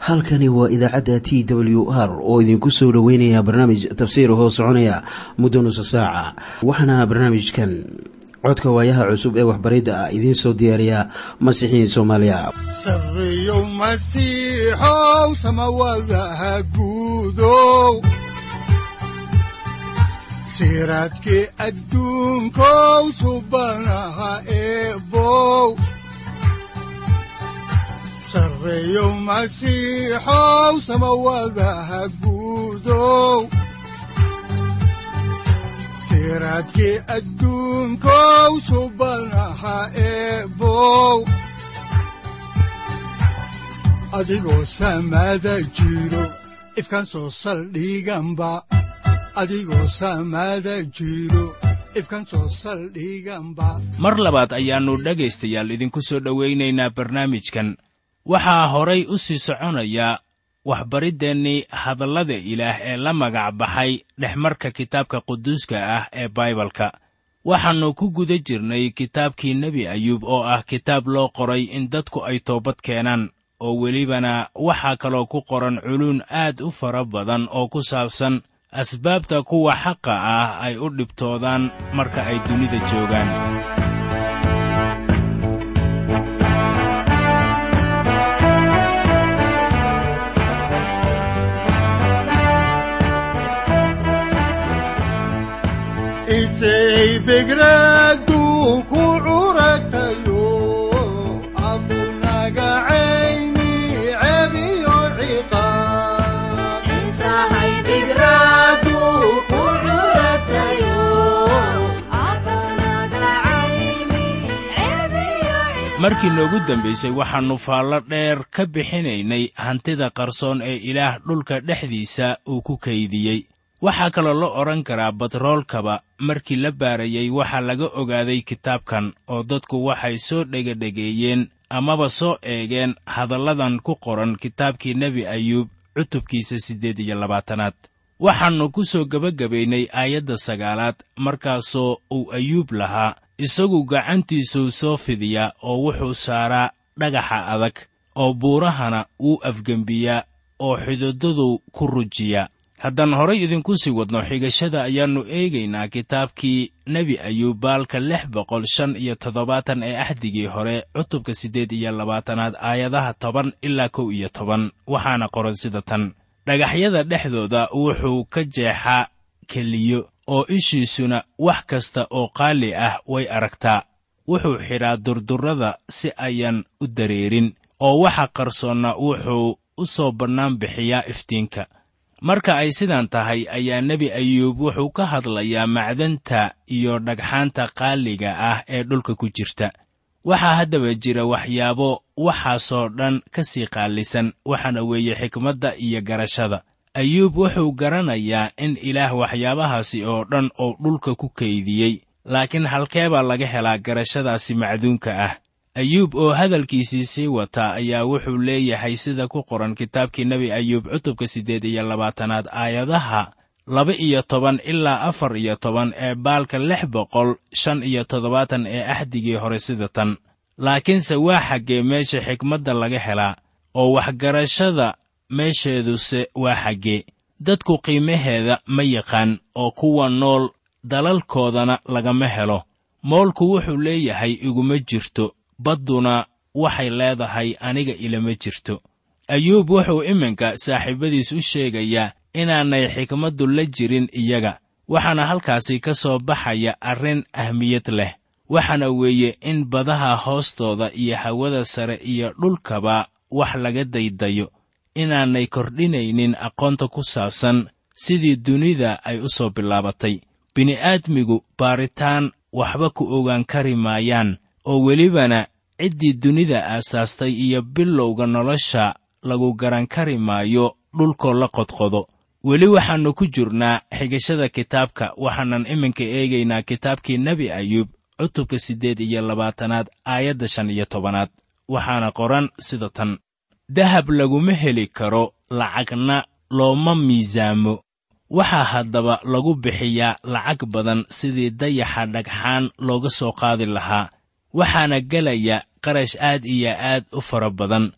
halkani waa idaacadda t w r oo idinku soo dhoweynaya barnaamij tafsiir hoo soconaya muddo nusa saaca waxaana barnaamijkan codka waayaha cusub ee waxbaridda ah idiin soo diyaariya masiixiin soomaaliya sareyow masiixow samawadaha guudow siraadkii adduunkow subanaha eebow sareyow masiixow samawadaha guudow siraadkii adduunkow subanaha eebow adigoo samada jiro ifkan soo saldhiganba adigoo samada jiro ifkan soo saldhiganba mar labaad ayaannu dhegaystayaal idinku soo dhowaynaynaa barnaamijkan waxaa horay u sii soconaya waxbariddeenii hadallada ilaah ee la magac baxay dhexmarka kitaabka quduuska ah ee baibalka waxaannu ku guda jirnay kitaabkii nebi ayuub oo ah kitaab loo qoray in dadku ay toobad keenaan oo welibana waxaa kaloo ku qoran culuun aad u fara badan oo ku saabsan asbaabta kuwa xaqa ah ay u dhibtoodaan marka ay dunida joogaan isay begradu ku curatayo abunaga cayni cebiyo ciqaab markii noogu dambaysay waxaannu faallo dheer ka bixinaynay hantida qarsoon ee ilaah dhulka dhexdiisa uu ku kaydiyey waxaa kaloo la odhan karaa batroolkaba markii la baarayey waxaa laga ogaaday kitaabkan oo dadku waxay soo dhegadhegeeyeen amaba soo eegeen hadalladan ku qoran kitaabkii nebi ayuub cutubkiisa siddeed iyo labaatanaad waxaannu ku soo gebagabaynay aayadda sagaalaad markaasoo uu ayuub lahaa isagu gacantiisuu soo fidiyaa oo wuxuu saaraa dhagaxa adag oo buurahana wuu afgembiyaa oo xididaduu ku rujiyaa haddaan horay idinku sii wadno xigashada ayaannu eegaynaa kitaabkii nebi ayuub baalka lix boqol shan iyo toddobaatan ee axdigii hore cutubka siddeed iyo labaatanaad aayadaha toban ilaa kow iyo toban waxaana qoran sida tan dhagaxyada dhexdooda wuxuu ka jeexaa keliyo oo ishiisuna wax kasta oo qaali ah way aragtaa wuxuu xidhaa durdurrada si ayan u dareerin oo waxa qarsoonna wuxuu u soo bannaan bixiyaa iftiinka marka ay sidan tahay ayaa nebi ayuub wuxuu ka hadlayaa macdanta iyo dhagxaanta qaaliga ah ee dhulka ku jirta waxaa haddaba jira waxyaabo waxaasoo dhan ka sii qaalisan waxaana weeye xikmadda iyo garashada ayuub wuxuu garanayaa in ilaah waxyaabahaasi oo dhan oo dhulka ku kaydiyey laakiin halkeebaa laga helaa garashadaasi macduunka ah ayuub oo hadalkiisii sii wata ayaa wuxuu leeyahay sida ku qoran kitaabkii nebi ayuub cutubka siddeed iyo labaatanaad aayadaha laba iyo toban ilaa afar iyo toban ee baalka lix boqol shan iyo toddobaatan ee axdigii hore sida tan laakiinse waa xaggee meesha xikmadda laga helaa oo waxgarashada meesheeduse waa xaggee dadku qiimaheeda ma yaqaan oo kuwa nool dalalkoodana lagama helo moolku wuxuu leeyahay iguma jirto badduna waxay leedahay aniga ilama jirto ayuub wuxuu iminka saaxiibadiis u sheegayaa inaanay xikmaddu la jirin iyaga waxaana halkaasi ka soo baxaya arrin ahmiyad leh waxaana weeye in badaha hoostooda iyo hawada sare iyo dhulkaba wax laga daydayo inaanay kordhinaynin aqoonta ku saabsan sidii dunida ay u soo bilaabatay bini'aadmigu baaritaan waxba ku ogaan kari maayaan oo welibana ciddii dunida aasaastay iyo bilowga nolosha lagu garan kari maayo dhulkoo la qodqodo weli waxaannu ku jirnaa xigashada kitaabka waxaanan iminka eegaynaa kitaabkii nebi ayuub cutubka siddeed iyo labaatanaad aayadda shan iyo tobanaad waxaana qoran sida tan dahab laguma heli karo lacagna looma miisaamo waxaa haddaba lagu bixiyaa lacag badan sidii dayaxa dhagxaan looga soo qaadi lahaa waxaana gelaya qarash aad iyo aad u fara badan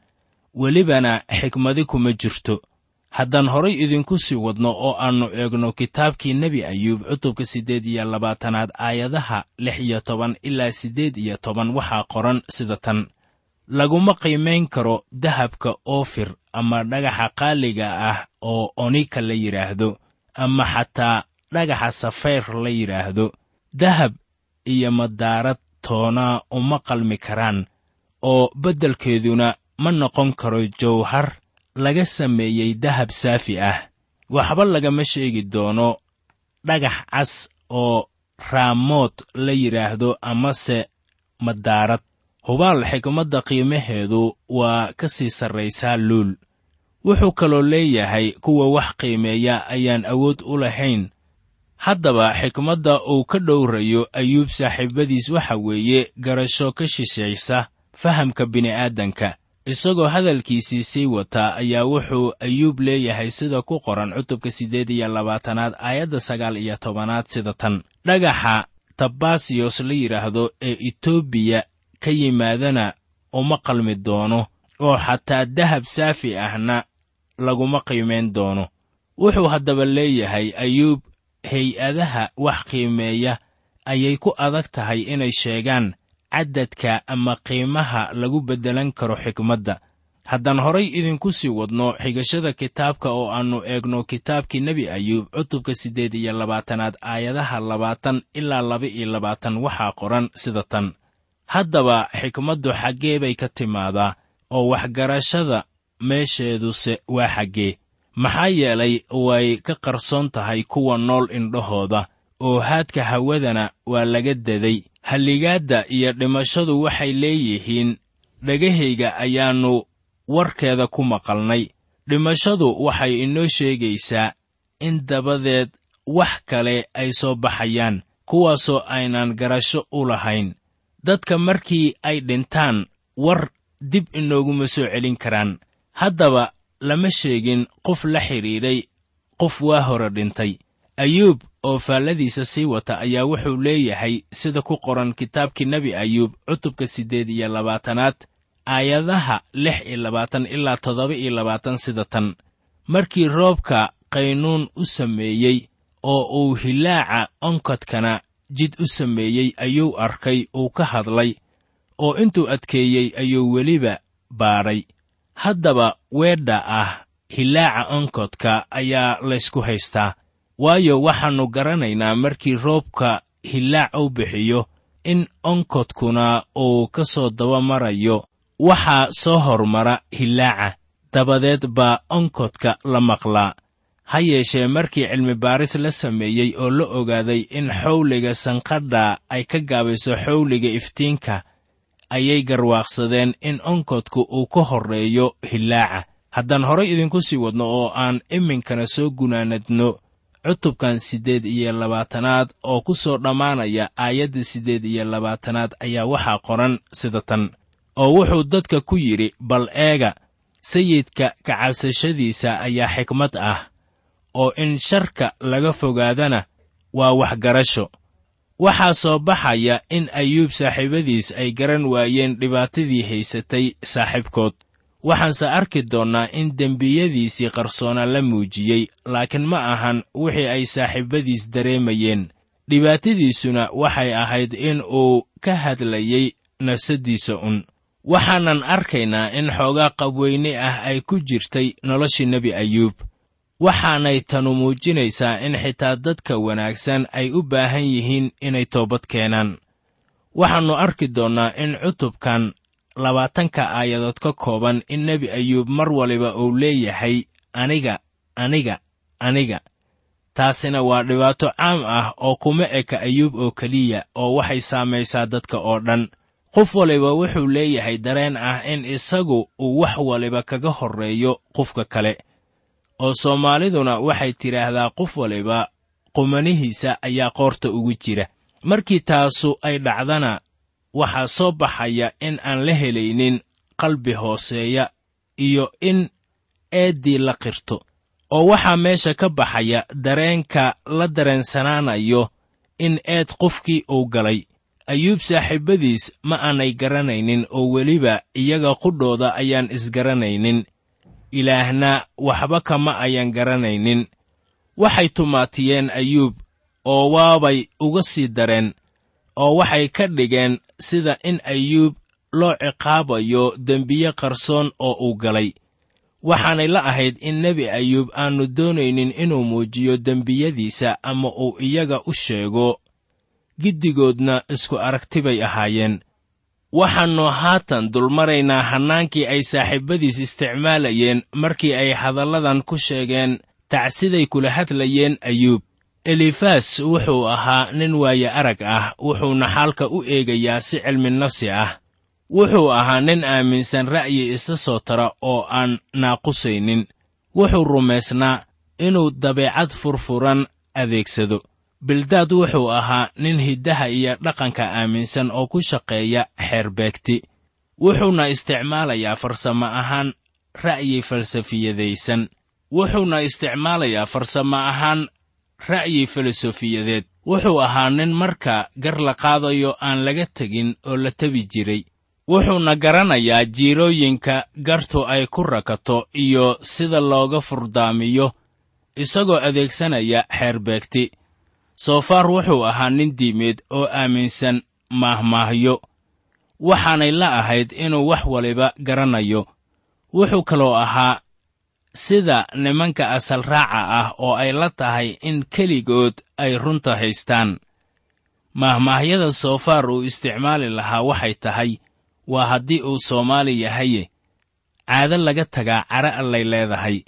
welibana xikmadi kuma jirto haddaan horay idinku sii wadno oo aannu eegno kitaabkii nebi ayuub cutubka siddeed iyo labaatanaad aayadaha lix iyo toban ilaa siddeed iyo toban waxaa qoran sida tan laguma qiimayn karo dahabka oofir ama dhagaxa qaaliga ah oo onika la yidhaahdo ama xataa dhagaxa safayr la yidhaahdo dahab iyo madaarad toonaa uma qalmi karaan oo beddelkeeduna ma noqon karo jawhar laga sameeyey dahab saafi ah waxba lagama sheegi doono dhagax cas oo raamood la yidhaahdo amase madaarad hubaal xikmadda qiimaheedu waa ka sii sarraysaa luul wuxuu kaloo leeyahay kuwa wax qiimeeya ayaan awood u lahayn haddaba xikmadda uu ka dhowrayo ayuub saaxiibadiis waxa weeye garasho ka shishaysa fahamka bini'aadanka isagoo hadalkiisii sii wataa ayaa wuxuu ayuub leeyahay sida ku qoran cutubka siddeed iyo labaatanaad aayadda sagaal iyo tobanaad sida tan dhagaxa tabasiyos la yidhaahdo ee etoobiya ka yimaadana uma qalmi doono oo xataa dahab saafi ahna laguma qiimayn doono wuxuu haddaba leeyahay ayuub hay-adaha wax qiimeeya ayay ku adag tahay inay sheegaan caddadka ama qiimaha lagu beddelan karo xikmadda haddaan horay idinku sii wadno xigashada kitaabka oo aannu eegno kitaabkii nebi ayuub cutubka siddeed iyo labaatanaad aayadaha labaatan ilaa laba iyo labaatan waxaa qoran sida tan haddaba xikmaddu xaggee bay ka timaadaa oo waxgarashada meesheeduse waa xaggee maxaa yeelay way ka qarsoon tahay kuwa nool indhahooda oo haadka hawadana waa laga daday halligaadda iyo dhimashadu waxay leeyihiin dhegahayga ayaannu warkeeda ku maqalnay dhimashadu waxay inoo sheegaysaa in dabadeed wax kale ay soo baxayaan kuwaasoo aynan garasho u lahayn dadka markii ay dhintaan war dib inooguma soo celin karaan haddaba lama sheegin qof la xidhiidhay qof waa hore dhintay ayuub oo faalladiisa sii wata ayaa wuxuu leeyahay sida ku qoran kitaabkii nebi ayuub cutubka siddeed iyo labaatanaad aayadaha lix iyo labaatan ilaa toddoba iyo labaatan sida tan markii roobka qaynuun u sameeyey oo uu hilaaca onkodkana jid u sameeyey ayuu arkay uu ka hadlay oo intuu adkeeyey ayuu weliba baadhay haddaba weedha ah hilaaca onkodka ayaa laysku haystaa waayo waxaannu garanaynaa markii roobka hilaac u bixiyo in onkodkuna uu ka soo daba marayo waxaa soo hormara hilaaca dabadeed baa onkodka la maqlaa ha yeeshee markii cilmibaaris la sameeyey oo la ogaaday in xawliga sanqadha ay ka gaabayso xawliga iftiinka ayay garwaaqsadeen in onkodku uu ka horreeyo hilaaca haddaan horay idinku sii wadno oo aan iminkana soo gunaanadno cutubkan siddeed iyo labaatanaad oo ku soo dhammaanaya aayadda siddeed iyo labaatanaad ayaa waxaa qoran sida tan oo wuxuu dadka ku yidhi bal eega sayidka kacabsashadiisa ayaa xikmad ah oo in sharka laga fogaadana waa waxgarasho waxaa soo baxaya in ayuub saaxiibadiis ay garan waayeen dhibaatadii haysatay saaxiibkood waxaanse arki doonnaa in dembiyadiisii qarsoona la muujiyey laakiin ma ahan wixii ay saaxiibadiis dareemayeen dhibaatadiisuna waxay ahayd in uu ka hadlayey nafsaddiisa un waxaanan arkaynaa in xoogaa qabweyne ah ay ku jirtay noloshii nebi ayuub waxaanay tanu muujinaysaa in xitaa dadka wanaagsan ay u baahan yihiin inay toobad keenaan waxaannu arki doonnaa in cutubkan labaatanka aayadood ka kooban in nebi ayuub mar waliba uu leeyahay aniga aniga aniga taasina waa dhibaato caam ah oo kuma eka ayuub oo keliya oo waxay saamaysaa dadka oo dhan qof waliba wuxuu leeyahay dareen ah in isagu uu wax waliba kaga horreeyo qofka kale oo soomaaliduna waxay tidhaahdaa qof waliba qumanihiisa ayaa qoorta ugu jira markii taasu ay dhacdana waxaa soo baxaya in aan la helaynin qalbi hooseeya iyo in eeddii la qirto oo waxaa meesha ka baxaya dareenka la dareensanaanayo in eed qofkii uu galay ayuub saaxiibbadiis ma aanay garanaynin oo weliba iyaga qudhooda ayaan isgaranaynin ilaahna waxba kama ayan garanaynin waxay tumaatiyeen ayuub oo waabay uga sii dareen oo waxay ka dhigeen sida in ayuub loo ciqaabayo dembiye qarsoon oo uu galay waxaanay la ahayd in nebi ayuub aannu doonaynin inuu muujiyo dembiyadiisa ama uu iyaga u sheego giddigoodna isku aragti bay ahaayeen waxaannu haatan dulmaraynaa hannaankii ay saaxiibbadiis isticmaalayeen markii ay hadalladan ku sheegeen tacsiday kula hadlayeen ayuub elifas wuxuu ahaa nin waaye arag ah wuxuuna xaalka u eegayaa si cilmi nafsi ah wuxuu ahaa nin aaminsan ra'yi isa soo tara oo aan naaqusaynin wuxuu rumaysnaa inuu dabeecad furfuran adeegsado bildaad wuxuu ahaa nin hiddaha iyo dhaqanka aaminsan oo ku shaqeeya xeerbeegti wuxuuna isticmaalayaa farsamo ahaan ra'yi falsafiyadaysan wuxuuna isticmaalayaa farsamo ahaan ra'yi filosofiyadeed wuxuu ahaa nin marka gar la qaadayo aan laga tegin oo la tebi jiray wuxuuna garanayaa jiirooyinka gartu ay ku rakato iyo sida looga furdaamiyo isagoo adeegsanaya xeerbeegti soofaar wuxuu ahaa nin diimeed oo aaminsan maahmaahyo waxaanay la ahayd inuu wax waliba garanayo wuxuu kaloo ahaa sida nimanka asal raaca ah oo ay la tahay in keligood ay runta haystaan maahmaahyada soofaar uu isticmaali lahaa waxay tahay waa haddii uu soomaali yahaye caado laga tagaa cara allay leedahay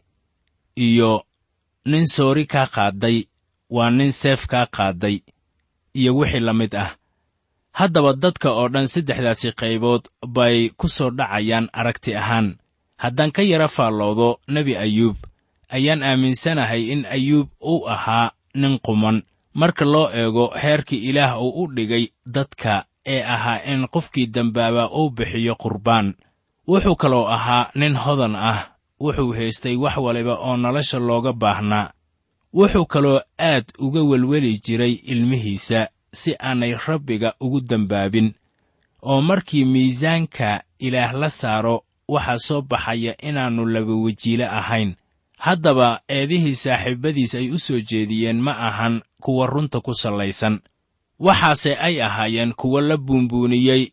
iyo nin soori kaa qaadday waa nin seef kaa qaadday iyo wixii la mid ah haddaba dadka oo dhan saddexdaasi qaybood bay ku soo dhacayaan aragti ahaan haddaan ka yara faalloodo nebi ayuub ayaan aaminsanahay in ayuub uu ahaa nin quman marka loo eego heerkii ilaah uu u dhigay dadka ee ahaa in qofkii dembaaba uu bixiyo qurbaan wuxuu kaloo ahaa nin hodan ah wuxuu haystay wax waliba oo nolosha looga baahnaa wuxuu kaloo aad uga welweli jiray ilmihiisa si aanay rabbiga ugu dembaabin oo markii miisaanka ilaah la saaro waxaa soo baxaya inaannu laba wejiile ahayn haddaba eedihii saaxiibbadiis ay u soo jeediyeen ma ahan kuwa runta ku sallaysan waxaase ay ahaayeen kuwo la buunbuuniyey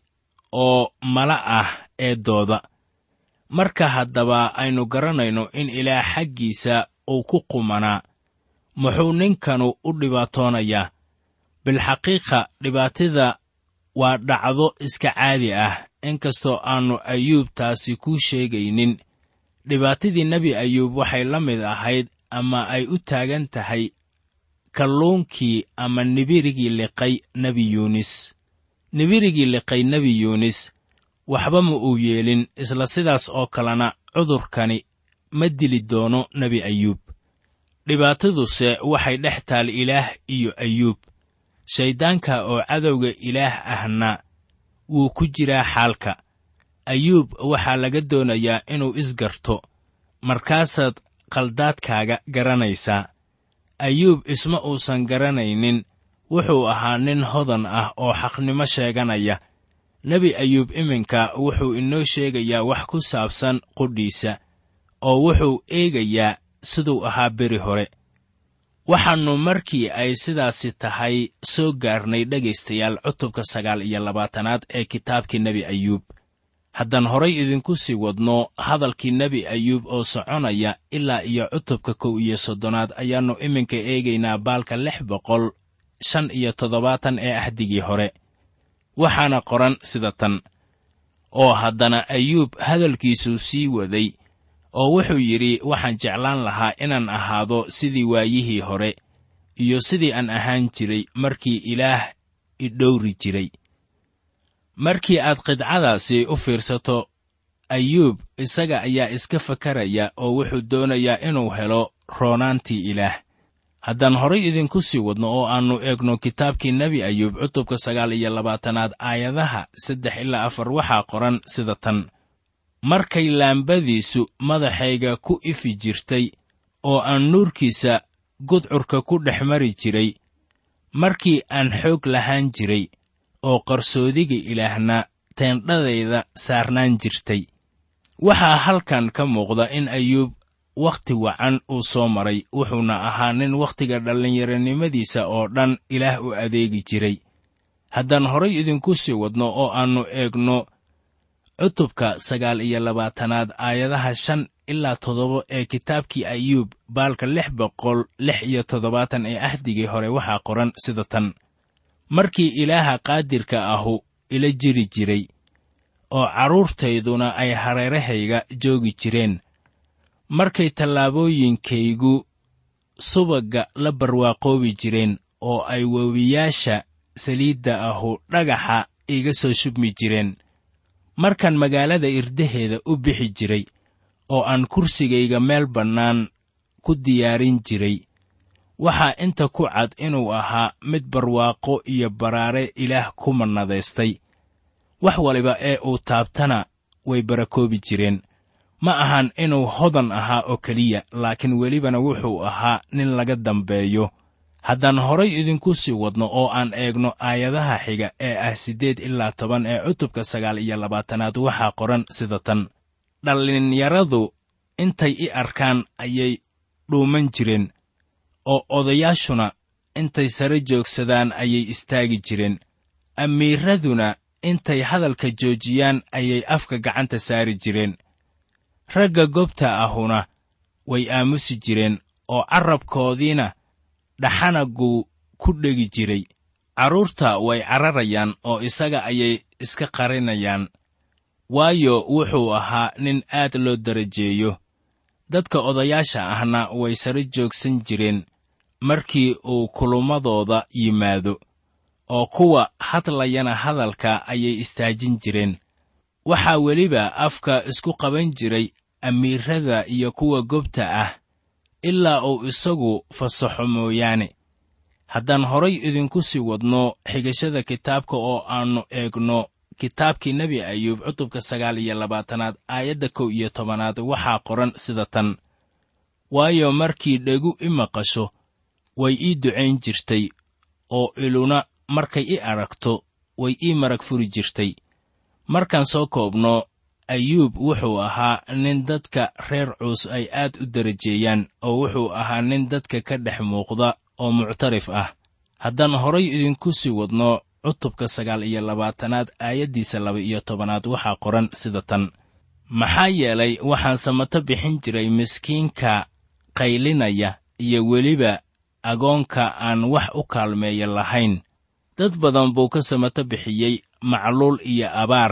oo mala ah eeddooda marka haddaba aynu garanayno in ilaah xaggiisa uu ku qumanaa muxuu ninkanu u dhibaatoonayaa bilxaqiiqa dhibaatada waa dhacdo iska caadi ah inkastoo aannu ayuub taasi kuu sheegaynin dhibaatadii nebi ayuub waxay la mid ahayd ama ay u taagan tahay kalluunkii ama nibirigii liqay nebi yuunis nibirigii liqay nebi yuunis waxba ma uu yeelin isla sidaas oo kalena cudurkani ma dili doono nebi ayuub dhibaataduse waxay dhex taal ilaah iyo ayuub shayddaanka oo cadowga ilaah ahna wuu ku jiraa xaalka ayuub waxaa laga doonayaa inuu isgarto markaasaad khaldaadkaaga garanaysaa ayuub isma uusan garanaynin wuxuu ahaa nin hodan ah oo xaqnimo sheeganaya nebi ayuub iminka wuxuu inoo sheegayaa wax ku saabsan qudhiisa oo wuxuu eegayaa siduu ahaa beri hore waxaannu markii ay sidaasi tahay soo gaarnay dhegaystayaal cutubka sagaal iyo labaatanaad ee kitaabkii nebi ayuub haddaan horay idinku sii wadno hadalkii nebi ayuub oo soconaya ilaa iyo cutubka kow iyo soddonaad ayaannu iminka eegaynaa baalka lix boqol shan iyo toddobaatan ee ahdigii hore waxaana qoran sida tan oo haddana ayuub hadalkiisuu sii waday oo wuxuu yidhi waxaan jeclaan lahaa inaan ahaado sidii waayihii hore iyo sidii aan ahaan jiray markii ilaah idhowri jiray markii aad qidcadaasi u fiirsato ayuub isaga ayaa iska fakaraya oo wuxuu doonayaa inuu helo roonaantii ilaah haddaan horay idinku sii wadno oo aannu eegno kitaabkii nebi ayuub cutubka sagaal iyo labaatanaad aayadaha saddex ilaa afar waxaa qoran sida tan markay laambadiisu madaxayga ku ifi jirtay oo aan nuurkiisa gudcurka ku dhex mari jiray markii aan xoog lahaan jiray oo qarsoodiga ilaahna teendhadayda saarnaan jirtay waxaa halkan ka muuqda in ayuub wakhti wacan uu soo maray wuxuuna ahaa nin wakhtiga dhallinyaronimadiisa oo dhan ilaah u adeegi jiray haddaan horay idinku sii wadno oo aannu eegno cutubka sagaal iyo labaatanaad aayadaha shan ilaa toddoba ee kitaabkii ayuub baalka lix boqol lix iyo toddobaatan ee ahdigii hore waxaa qoran sida tan markii ilaaha qaadirka ahu ila jiri jiray oo carruurtayduna ay hareerahayga joogi jireen markay tallaabooyinkaygu subagga la barwaaqoobi jireen oo ay webiyaasha saliidda ahu dhagaxa iga soo shubmi jireen markaan magaalada irdaheeda u bixi jiray oo aan kursigayga meel bannaan ku diyaarin jiray waxaa inta ku cad inuu ahaa mid barwaaqo iyo baraare ilaah ku mannadaystay wax waliba ee uu taabtana way barakoobi jireen ma ahan inuu hodan ahaa oo keliya laakiin welibana wuxuu ahaa nin laga dambeeyo haddaan horay idinku sii wadno oo aan eegno aayadaha xiga ee ah siddeed ilaa toban ee cutubka sagaal iyo labaatanaad waxaa qoran sida tan dhallinyaradu intay i arkaan ayay dhuuman jireen oo odayaashuna intay sare joogsadaan ayay istaagi jireen amiiraduna intay hadalka joojiyaan ayay afka gacanta saari jireen ragga gobta ahuna way aamusi jireen oo carrabkoodiina dhaxanagu ku dhegi jiray carruurta way cararayaan oo isaga ayay iska qarinayaan waayo wuxuu ahaa nin aad loo darajeeyo dadka odayaasha ahna way sare joogsan jireen markii uu kulummadooda yimaado oo kuwa hadlayana hadalka ayay istaajin jireen waxaa weliba afka isku qaban jiray amiirrada iyo kuwa gobta ah ilaa uu isagu fasaxo mooyaane haddaan horay idinku sii wadno xigashada kitaabka oo aannu eegno kitaabkii nebi ayuub cutubka sagaal iyo labaatanaad aayadda kow iyo tobanaad waxaa qoran sida tan waayo markii dhegu i maqasho way ii ducayn jirtay oo iluna markay i aragto way ii marag furi jirtay markaan soo koobno ayuub wuxuu ahaa nin dadka reer cuus ay aad u darajeeyaan oo wuxuu ahaa nin dadka ka dhex muuqda oo muctarif ah haddaan horay idinku sii wadno cutubka sagaal iyo labaatanaad aayaddiisa laba iyo tobanaad waxaa qoran sida tan maxaa yeelay waxaan samato bixin jiray miskiinka qaylinaya iyo weliba agoonka aan wax u kaalmeeya lahayn dad badan buu ka samato bixiyey macluul iyo abaar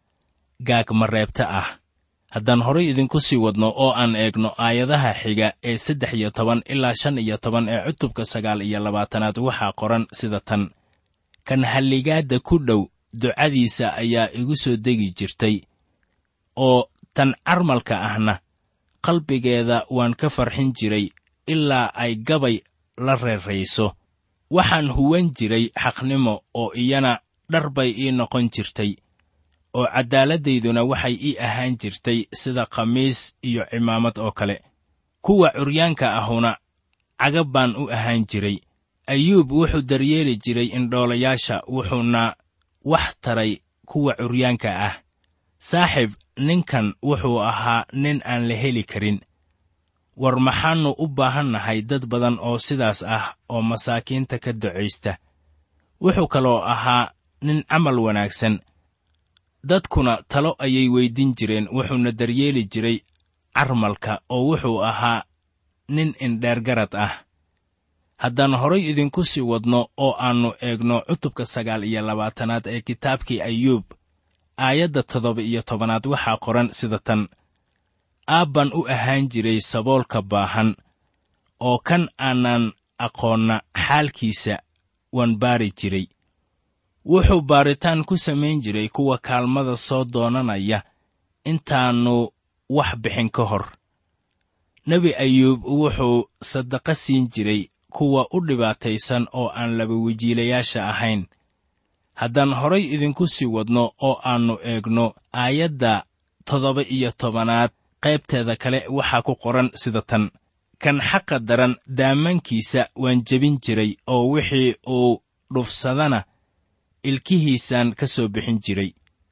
gaagmareebta ah haddaan horay idinku sii wadno oo aan eegno aayadaha xiga ee saddex iyo toban ilaa shan iyo toban ee cutubka sagaal iyo labaatanaad waxaa qoran sida tan kan halligaadda ku dhow ducadiisa ayaa igu soo degi jirtay oo tan carmalka ahna qalbigeeda waan ka farxin jiray ilaa ay gabay la reerayso waxaan huwan jiray xaqnimo oo iyana dhar bay ii noqon jirtay oo cadaaladdayduna waxay ii ahaan jirtay sida khamiis iyo cimaamad oo kale kuwa curyaanka ahuna cagab baan u ahaan jiray ayuub wuxuu daryeeli jiray indhoolayaasha wuxuuna wax taray kuwa curyaanka ah saaxib ninkan wuxuu ahaa nin aan la heli karin war maxaannu u baahannahay dad badan oo sidaas ah oo masaakiinta ka ducaysta wuxuu kaloo ahaa nin camal wanaagsan dadkuna talo ayay weydin jireen wuxuuna daryeeli jiray carmalka oo wuxuu ahaa nin indheergarad ah haddaan horay idinku sii wadno oo aannu eegno cutubka sagaal iyo labaatanaad ee kitaabkii ayuub aayadda toddoba iyo tobanaad waxaa qoran sida tan aabbaan u ahaan jiray saboolka baahan oo kan aanan aqoonna xaalkiisa waan baari jiray wuxuu baaritaan ku samayn jiray kuwa kaalmada soo doonanaya intaannu wax bixin ka hor nebi ayuub wuxuu sadaqo siin jiray kuwa u dhibaataysan oo aan laba wejiilayaasha ahayn haddaan horay idinku sii wadno oo aannu eegno aayadda toddoba iyo tobanaad qaybteeda kale waxaa ku qoran sida tan kan xaqa daran daamankiisa waan jebin jiray oo wixii uu dhufsadana ilkihiisaan ka soo bixin jiray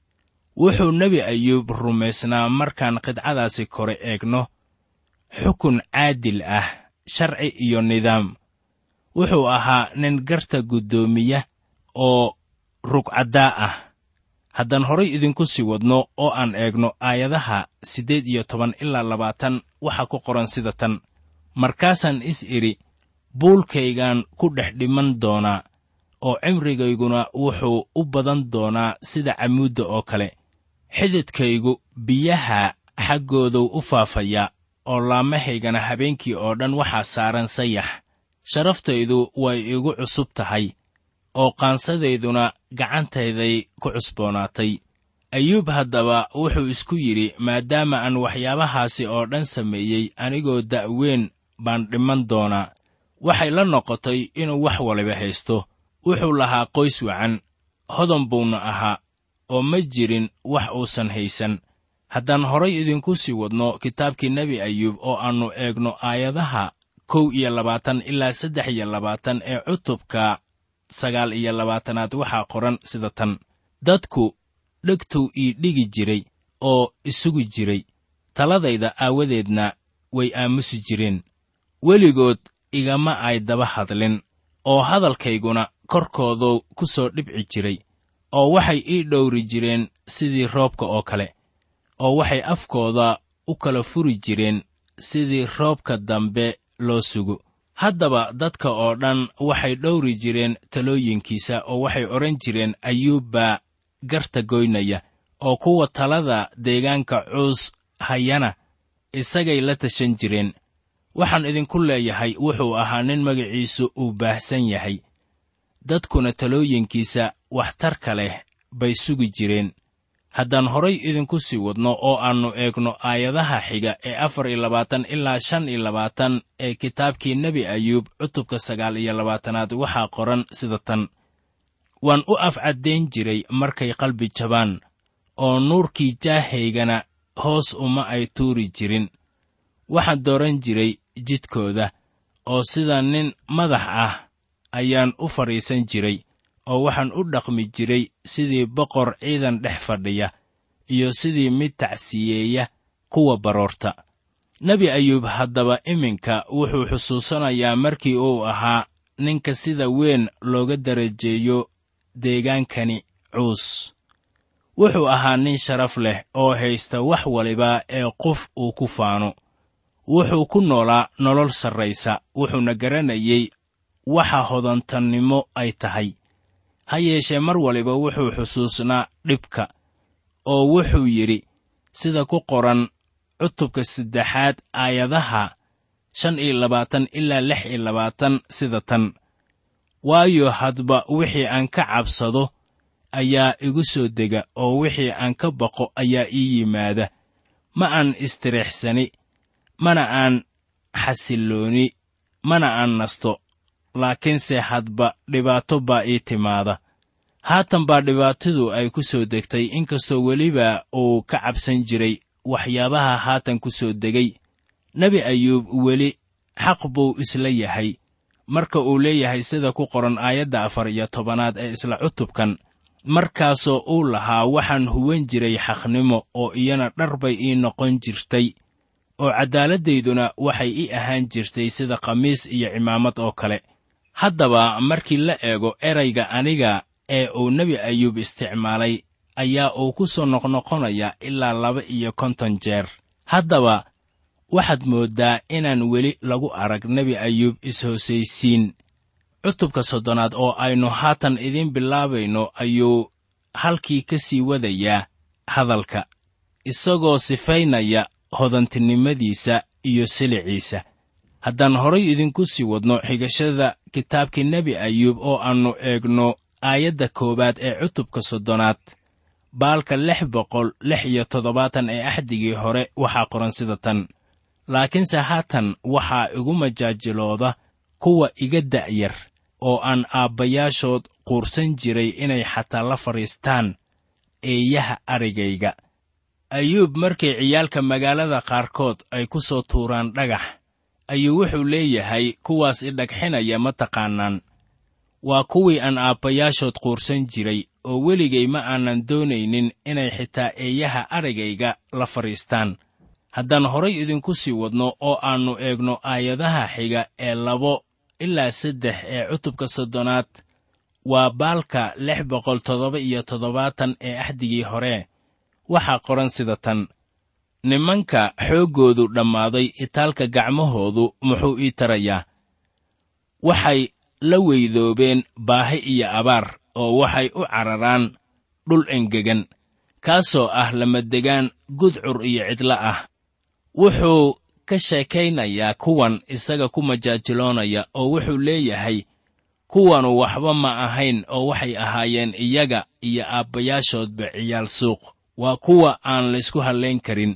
wuxuu nebi ayuub rumaysnaa markaan qidcadaasi kore eegno xukun caadil ah sharci iyo nidaam wuxuu ahaa nin garta guddoomiya oo rugcaddaa ah haddaan horay idinku sii wadno oo aan eegno aayadaha siddeed iyo toban ilaa labaatan waxaa ku qoran sida tan markaasaan is idhi buulkaygaan ku dhex dhiman doonaa oo cimrigayguna wuxuu u badan doonaa sida camuudda oo kale xididkaygu biyaha xaggooduu u faafayaa oo laamahaygana habeenkii oo dhan waxaa saaran sayax sharaftaydu way igu cusub tahay oo qaansadayduna gacantayday ku cusboonaatay ayuub haddaba wuxuu isku yidhi maadaama aan waxyaabahaasi oo dhan sameeyey anigoo da'weyn baan dhiman doonaa waxay la noqotay inuu wax waliba haysto wuxuu lahaa qoys wacan hodan buuna ahaa oo ma jirin wax uusan haysan haddaan horay idinku sii wadno kitaabkii nebi ayuub oo aannu eegno aayadaha kow iyo labaatan ilaa saddex iyo labaatan ee cutubka sagaal iyo labaatanaad waxaa qoran sida tan dadku dhegtuu ii dhigi jiray oo isugu jiray taladayda aawadeedna way aamusi jireen weligood igama ay daba hadlin oo hadalkayguna korkooduu ku soo dhibci jiray oo waxay ii dhowri jireen sidii roobka oo kale oo waxay afkooda u kala furi jireen sidii roobka dambe loo sugo haddaba dadka oo dhan waxay dhowri jireen talooyinkiisa oo waxay odhan jireen ayuub baa garta goynaya oo kuwa talada deegaanka cuus hayana isagay la tashan jireen waxaan idinku leeyahay wuxuu ahaa nin magaciisu uu baahsan yahay dadkuna talooyinkiisa waxtarka leh bay sugi jireen haddaan horay idinku sii wadno oo aannu eegno aayadaha xiga ee afar iyo labaatan ilaa shan iyo labaatan ee kitaabkii nebi ayuub cutubka sagaal iyo labaatanaad waxaa qoran sida tan waan u afcaddayn jiray markay qalbi jabaan oo nuurkii jaahaygana hoos uma ay tuuri jirin waxaan dooran jiray jidkooda oo sida nin madax ah ayaan u fadhiisan jiray oo waxaan u dhaqmi jiray sidii boqor ciidan dhex fadhiya iyo sidii mid tacsiyeeya kuwa baroorta nebi ayuub haddaba iminka wuxuu xusuusanayaa markii uu ahaa ninka sida weyn looga darajeeyo deegaankani cuus wuxuu ahaa nin sharaf leh oo haysta wax waliba ee qof uu ku faano wuxuu ku noolaa nolol sarraysa wuxuuna garanayey waxa hodantannimo ay tahay ha yeeshee mar waliba wuxuu xusuusnaa dhibka oo wuxuu yidhi sida ku qoran cutubka saddexaad aayadaha shan iyo labaatan ilaa lix iyo labaatan sida tan waayo hadba wixii aan ka cabsado ayaa igu soo dega oo wixii aan ka baqo ayaa ii yimaada ma aan istiriixsani mana aan xasillooni mana aan nasto laakiinse hadba dhibaato baa ii timaada haatan baa dhibaatadu ay ku soo degtay inkastoo weliba uu ka cabsan jiray waxyaabaha haatan ku soo degay nebi ayuub weli xaq buu isla yahay marka uu leeyahay sida ku qoran aayadda afar iyo tobanaad ee isla cutubkan markaasoo uu lahaa waxaan huwan jiray xaqnimo oo iyana dhar bay ii noqon jirtay oo cadaaladdayduna waxay ii ahaan jirtay sida khamiis iyo cimaamad oo kale haddaba markii la eego erayga aniga ee uu nebi ayuub isticmaalay ayaa uu ku soo noqnoqonaya ilaa laba iyo konton jeer haddaba waxaad mooddaa inaan weli lagu arag nebi ayuub is-hoosaysiin cutubka soddonaad oo aynu haatan idiin bilaabayno ayuu halkii ka sii wadayaa hadalka isagoo sifaynaya hodantinimadiisa iyo siliciisa haddaan horay idinku sii wadno xigashada kitaabkii nebi ayuub oo aannu eegno aayadda koowaad ee cutubka soddonaad baalka lix boqol lix iyo toddobaatan ee axdigii hore waxaa qoran sida tan laakiinse haatan waxaa igu majaajilooda kuwa iga da'yar oo aan aabbayaashood quursan jiray inay xataa la fadhiistaan eeyaha arigayga ayuub markay ciyaalka magaalada qaarkood ay ku soo tuuraan dhagax ayuu wuxuu leeyahay kuwaas idhagxinaya ma taqaannaan waa kuwii aan aabbayaashood quursan jiray oo weligay ma aanan doonaynin inay xitaa eeyaha aragayga la fadhiistaan haddaan horay idinku sii wadno oo aannu eegno aayadaha xiga ee labo ilaa saddex ee cutubka soddonaad waa baalka lix boqol toddoba iyo toddobaatan ee axdigii hore waxaa qoran sida tan nimanka xooggoodu dhammaaday itaalka gacmahoodu muxuu ii tarayaa waxay la weydoobeen baahi iyo abaar oo waxay u cararaan dhul engegan kaasoo ah lamadegaan gudcur iyo cidlo ah wuxuu ka sheekaynayaa kuwan isaga ku majaajiloonaya oo wuxuu leeyahay kuwanu waxba ma ahayn oo waxay ahaayeen iyaga iyo aabbayaashoodba ciyaal suuq waa kuwa aan laysku hallayn karin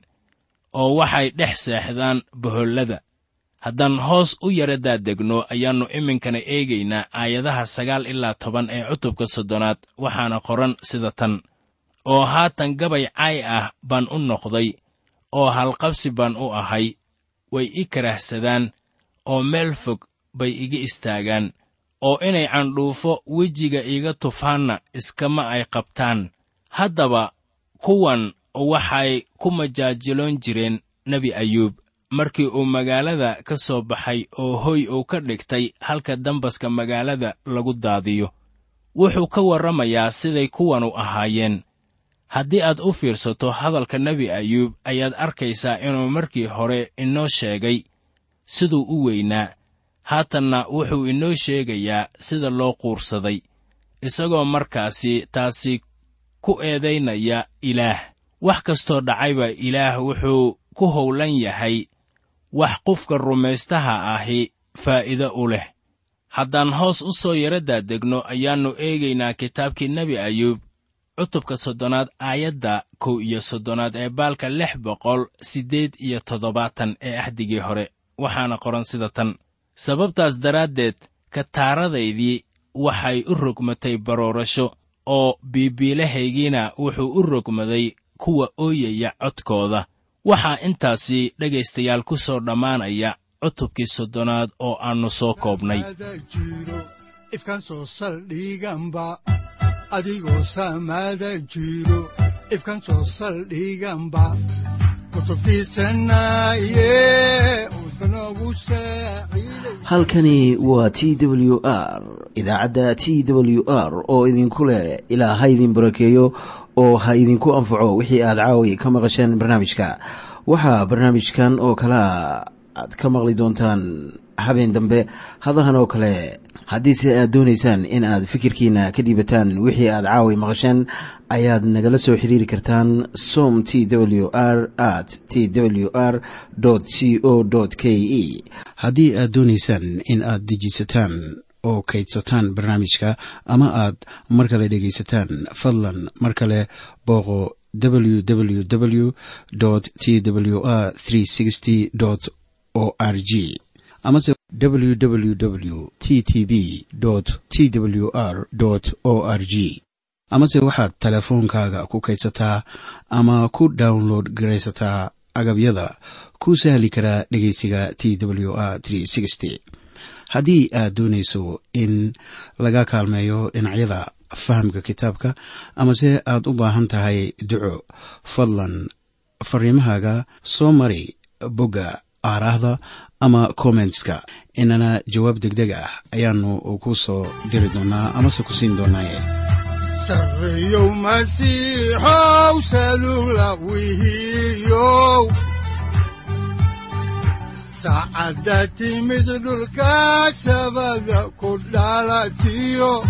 oo waxay dhex seexdaan bohollada haddaan hoos u yara daadegno ayaannu iminkana eegaynaa aayadaha sagaal ilaa toban ee cutubka soddonaad waxaana qoran sida tan oo haatan gabay caay ah baan u noqday oo halqabsi baan u ahay way i karahsadaan oo meel fog bay iga istaagaan oo inay candhuufo wejiga iiga tufaanna iskama ay qabtaan haddaba kuwan waxay ku majaajiloon jireen nebi ayuub markii uu magaalada ka soo baxay oo hoy uu ka dhigtay halka dambaska magaalada lagu daadiyo wuxuu ka warramayaa siday kuwanu ahaayeen haddii aad u fiirsato hadalka nebi ayuub ayaad arkaysaa inuu markii hore inoo sheegay siduu u weynaa haatanna wuxuu inoo sheegayaa sida loo quursaday isagoo markaasi taasi ku eedaynaya ilaah wax kastoo dhacayba ilaah wuxuu ku howlan yahay wax qofka rumaystaha ahi faa'iido u leh haddaan hoos u soo yara daadegno ayaannu eegaynaa kitaabkii nebi ayuub cutubka soddonaad aayadda kow iyo soddonaad ee baalka lix boqol siddeed iyo toddobaatan ee axdigii hore waxaana qoran sida tan sababtaas daraaddeed kataaradaydii waxay u rogmatay baroorasho oo biibiilahaygiina wuxuu u rogmaday kuwa ooyaya codkooda waxaa intaasi dhegaystayaal ku soo dhammaanaya cutubkii soddonaad oo aannu soo koobnay jiro ifkan soo saldhiganba adigoo saamaada jiro ifkan soo saldhiganba kutubtiisanaye udbanogu saaciiday halkani waa t w r idaacadda t w r oo idinku leh ilaa ha idin barakeeyo oo ha idinku anfaco wixii aad caawi ka maqasheen barnaamijka waxaa barnaamijkan oo kalea aad ka maqli doontaan habeen dambe hadahan oo kale haddiise aad doonaysaan in aad fikirkiina ka dhiibataan wixii aad caawi maqasheen ayaad nagala soo xiriiri kartaan som t w r at t w r c o k e haddii aad doonaysaan in aad dejiisataan oo kaydsataan barnaamijka ama aad mar kale dhegaysataan fadlan mar kale booqo www t w r o r g amase www t t b t w r o r g amase waxaad teleefoonkaaga ku kaydsataa ama ku download garaysataa agabyada ku sahli karaa dhegeysiga t w r haddii aad doonayso in laga kaalmeeyo dhinacyada fahamka kitaabka amase aad u baahan tahay duco fadlan fariimahaaga soo mari bogga aaraahda ama kommentska inana jawaab degdeg ah ayaanu ku soo diri doonaa amase ku siin doonaaye sarreyow masiixow salula wihiyow saacadda timid dhulka sabada ku dhalatiyo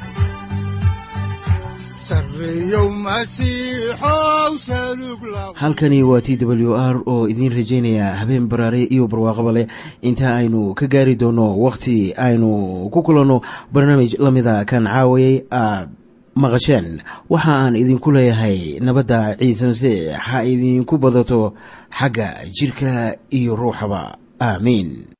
sarreyow masiixow salug la halkani waa t w r oo idiin rajaynaya habeen baraare iyo barwaaqaba leh inta aynu ka gaari doono wakhti aynu ku kulanno barnaamij la mida kan caawayay aad maqasheen waxa aan idinku leeyahay nabadda ciise masiix ha idinku badato xagga jidhka iyo ruuxaba aamiin